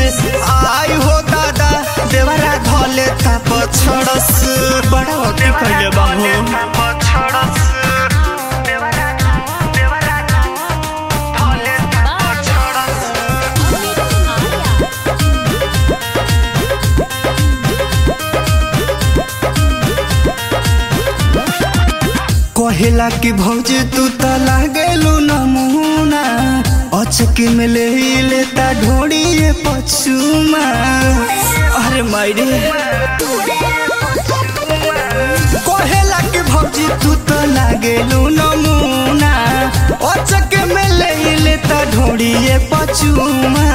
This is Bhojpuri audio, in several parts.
आई हो दादा देवरा धले था पछड़स बड़ा वकी कइले बाबू कहेला कि भौजी तू त लागेलू नमूना अचके में ले लेता ढोड़िए पछुमा अरे मायरे कहेला कि भौजी तू त लागेलू नमूना अचके में ले लेता ढोड़िए पछुमा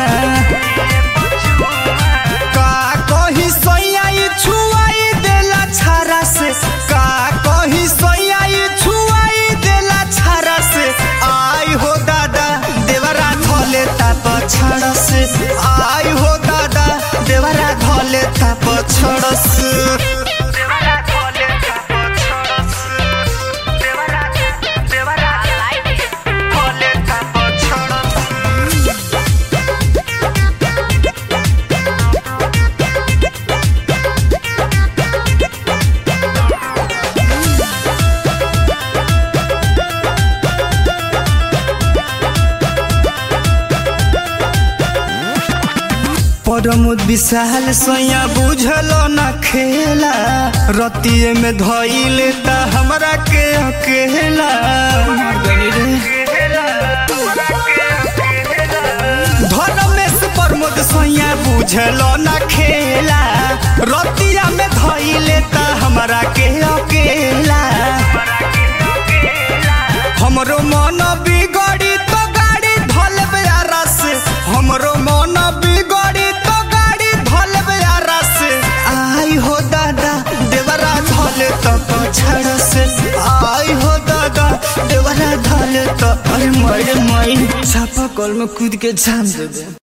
का कही सोयाई छुआई देला छारा से का कही सोयाई छुआई देला छारा से आई हो दादा देवरा धले ता पछड़ से आई हो दादा देवरा धले ता पछड़ से परमुद विशाल सोया बुझल न खेला रतिये में धइले ता हमरा के अकेला मर गइली रे धर्मेश प्रमोद सोया बुझल न खेला रतिया में धइले ता हमरा के अकेला हमरो मन बिगड़ी तो गाड़ी धलबे आरस हमरो मन बिगड़ी तो गाड़ी धलबे आरस आई हो दादा देवरा धले तो पछड़ से आई हो दादा देवरा धले तो अरे मर मई छापा कल में कूद के जान दे दे